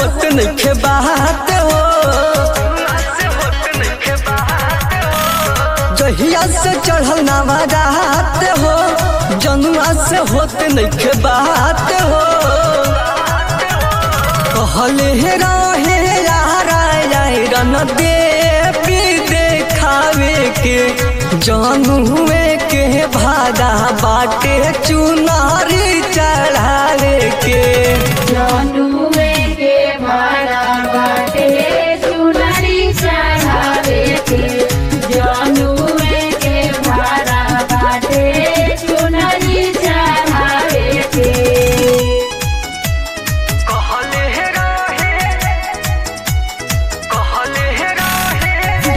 होत नइखे बात हो जहिया से चढ़ल नवादात हो जनुआ से होत नइखे बात हो कहले हे रहे यारा रन देवी देखावे के जनुए के भादा बाटे चुनारी चढ़ावे के जनुए के भाड़ा बाटे चुनरी चढ़ावे के जनुए के भाड़ा बाटे चुनरी चढ़ावे के कहले हे रहे कहले हे रहे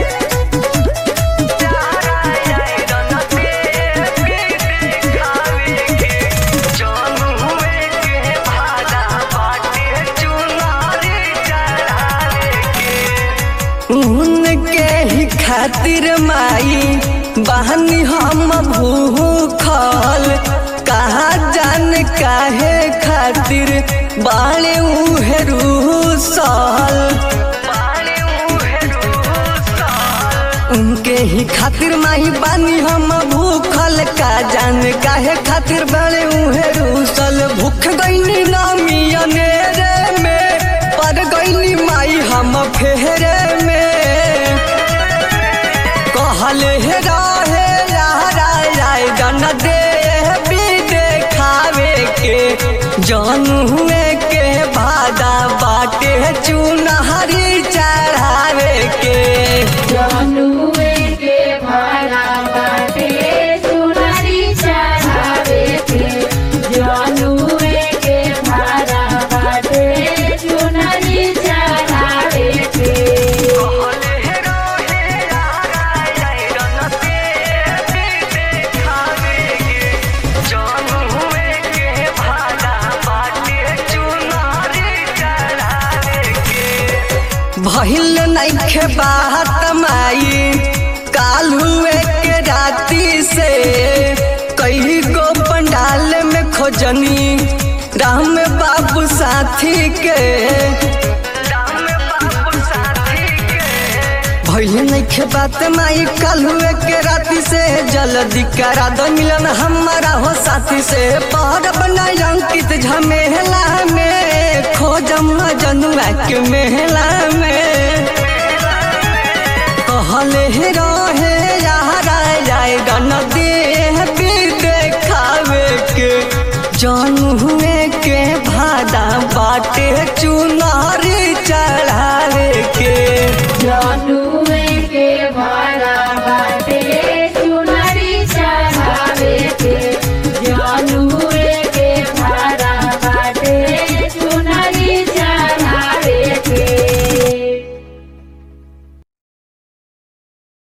यारा रन देवी देखावे के जनुए के भादा बाटे चुनारी चढ़ावे के उनके ही खातिर माई बहनी हम भूखल कहा जान काहे खातिर बाले उहे रूसल उनके ही खातिर माही बानी हम भूखल का जान काहे खातिर बड़े उहे रूसल भूख गईनी नामी अनेरे में पर गईनी माई हम फेरे में कहले हे रहे यारा राय गन दे भी देखावे के जनुए के भादा बाटे चुनहरी चढ़ावे के जनुए के भाड़ा बाटे चुनरी चढ़ावे के जनुए के भाड़ा बाटे चुनरी चढ़ावे के कहले हे रहे यारा रन देवी देखावे के जनुए के भादा बाटे चुनहरी चढ़ावे के भइल नइखे बात माई काल हुए के राती से कई गो पंडाल में खोजनी राम बाबू साथी के भइल नइखे बात माई काल हुए के राती से जल्दी करा दो मिलन हमारा हो साथी से पहर बनाई अंकित झमेला में खोजम जनुआ के मेला में कहले हे